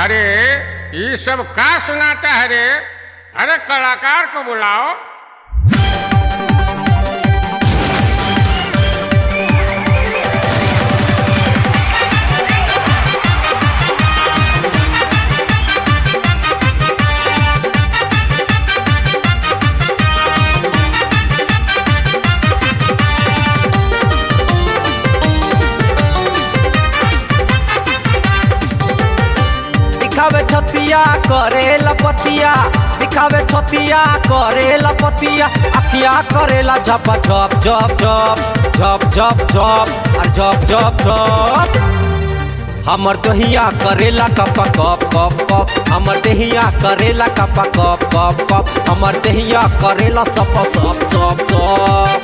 अरे ये सब का सुनाता है रे अरे कलाकार को बुलाओ दिखावे छतिया करे लपतिया दिखावे छतिया करे लपतिया अखिया करेला झप झप झप झप झप झप झप और झप झप झप हमर दहिया करेला कप कप कप कप हमर दहिया करेला कप कप कप कप हमर दहिया करेला सप सप सप सप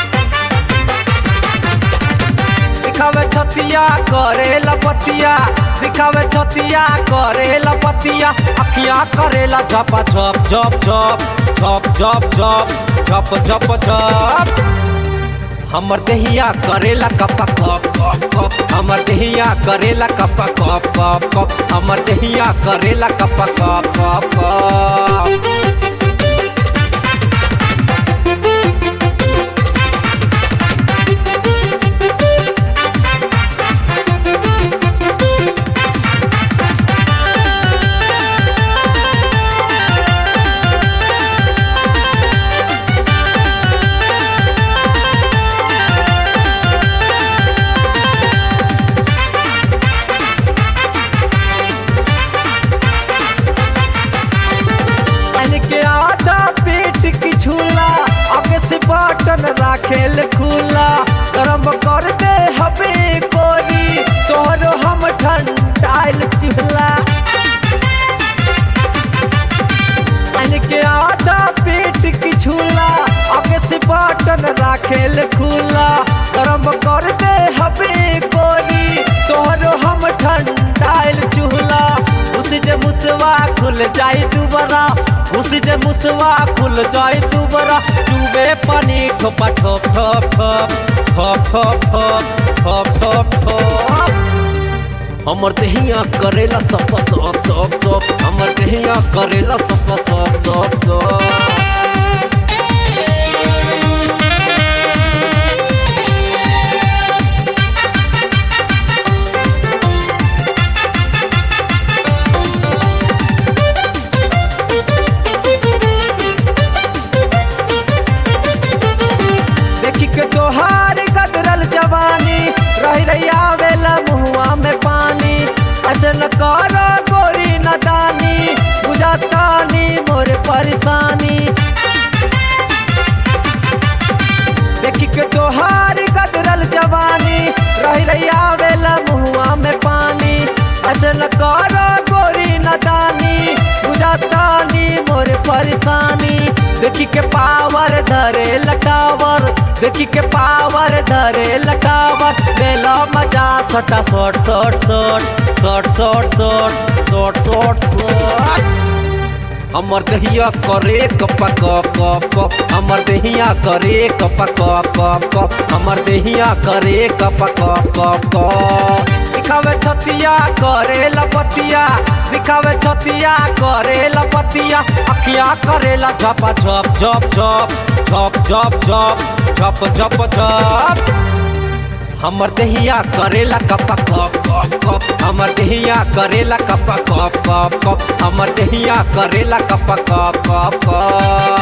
दिखावे छतिया करे लपतिया दिखावे छतिया करे लपतिया अखिया करेला झप झप झप झप झप झप झप झप झप झप हमर देहिया करेला कप कप कप कप हमर देहिया करेला कप कप कप कप हमर देहिया करेला कप कप कप कप पानी के आधा पेट की झूला आगे से बटन राखेल खुला गरम कर दे हबे कोरी तोहरो हम ठंडाइल चूल्हा पानी के आधा पेट की झूला आगे से बटन राखेल खुला गरम कर दे हबे कोरी तोहरो हम ठंडाइल चूल्हा उस जे मुसवा खुल जाई दुबारा उस जे मुसवा खुल जाई दुबारा चुबे पानी ठोपा ठोप ठोप ठोप ठोप ठोप ठोप ठोप ठोप ठोप हमर देहिया करेला सप सप सप सप हमर देहिया करेला सप सप सप सप देखी के तोहार गदरल जवानी रही रही आवेला मुहुआ में पानी ऐसे न करो गोरी नदानी बुझातानी मोर परेशानी देखी के तोहार गदरल जवानी रही रही आवेला मुहुआ में पानी ऐसे न करो गोरी नदानी बुझातानी मोर परेशानी देखी के पावर धरे लटावर देखी के पावर धरे लटावर बेला मजा छोटा shot shot shot shot shot shot shot shot shot हमर दहिया करे कप कप कप कप हमर दहिया करे कप कप कप कप हमर दहिया करे कप कप कप कप दिखावे छतिया करे लपतिया दिखावे छतिया करे लपतिया अखिया करेला झप झप झप झप झप झप झप झप झप झप हमर देहिया करेला कप कप कप कप हमर देहिया करेला कप कप कप कप हमर देहिया करेला कप कप कप कप